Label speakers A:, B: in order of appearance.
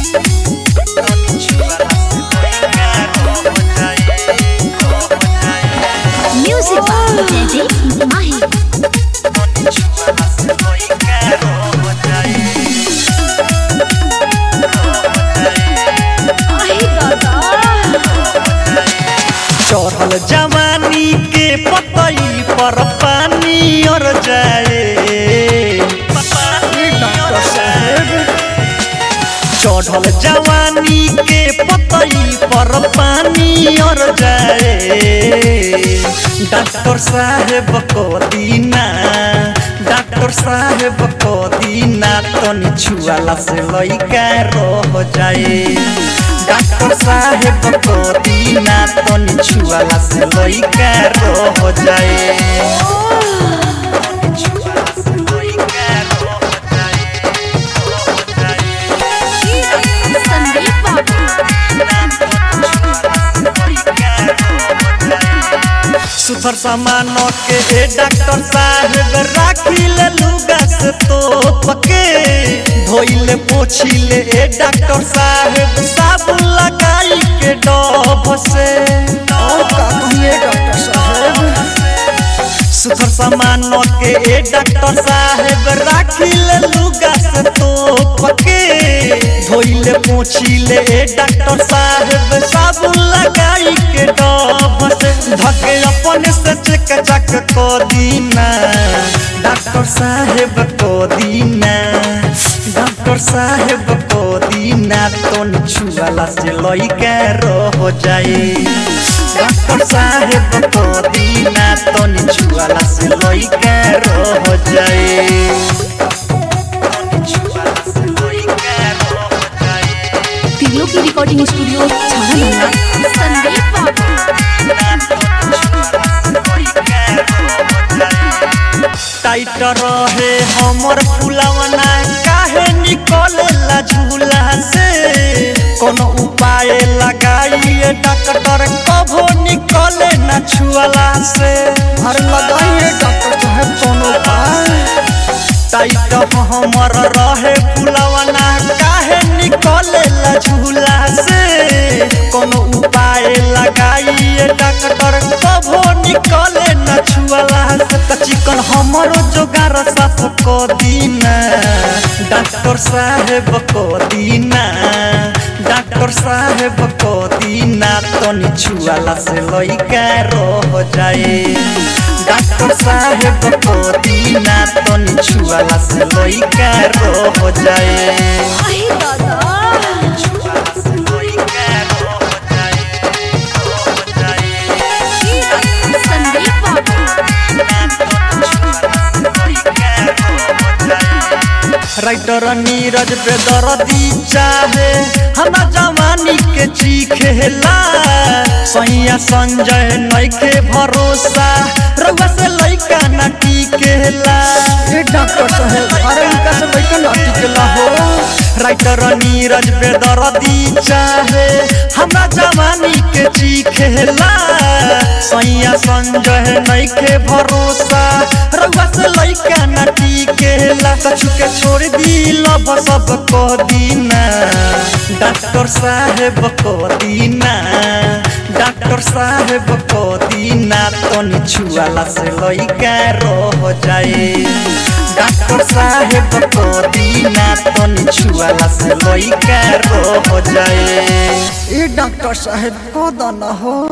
A: Music by Teddy Mahi. Ahi Dada.
B: चढ़ल जवानी के पतई पर पानी और जाए चढ़ल जवानी के पतई पर पानी और जाए डॉक्टर साहेब को दीना डॉक्टर साहेब को दीना तनी छुआला से लइका रह जाए डॉक्टर साहेब को दीना तनी छुआला से लइका रह जाए
A: Sandeep Babu.
B: सुथर सामान के ए डॉक्टर साहेब राखी ले लुगा से तो पके धोइले पोछिले ए डॉक्टर साहेब साबुन लगाई के डब से और का कहिए डॉक्टर साहेब सुथर सामान के ए डॉक्टर साहेब राखी ले लुगा से तो पके धोइले पोछिले ए डॉक्टर साहेब साबुन लगाई के डब से धके अपने से चेक चक को दीना डॉक्टर साहेब को दीना डॉक्टर साहेब को दीना तो छुआला से लइका रह जाए डॉक्टर साहेब को दीना तो छुआला से लइका रह जाए
A: तिगलों की रिकॉर्डिंग स्टूडियो छाना संदीप बाबू
B: टाइट रहे हमर फुलवना काहे निकलेला झूला से कोनो उपाय लगाइए डॉक्टर कभो निकले ना छुअला से हर लगाइए डॉक्टर साहब कोनो उपाय टाइट हमर रहे फुलवना काहे निकलेला झूला से कोनो उपाय लगाइए डॉक्टर कभो निकले न छुअला से त चिकन हमरो जोगार साफ को दीना डॉक्टर साहेब को दीना डॉक्टर साहेब को दीना तनी छुअला से लइका रह जाए डॉक्टर साहेब को दीना तनी छुअला से लइका रह जाए
A: अहि दादा संदीप बाबू
B: राइटर नीरज पे दर्दी चाहे हम जवानी के चीखेला सैया संजय नइखे भरोसा रउआ से लइका ना टिकेला ए डॉक्टर साहेब अरे इनका से लइका ना टिकेला हो राइटर नीरज पे दर्दी चाहे हम जवानी के चीखेला सैया संजय नइखे भरोसा रउआ से लइका ना टिकेला कछु के छोड़ दी लब सब को दीना डॉक्टर साहेब को दीना डॉक्टर साहेब को दीना तनी छुआला से लइका रह जाए डॉक्टर साहेब को दीना तनी छुआला से लइका रह जाए ए डॉक्टर साहेब को दाना हो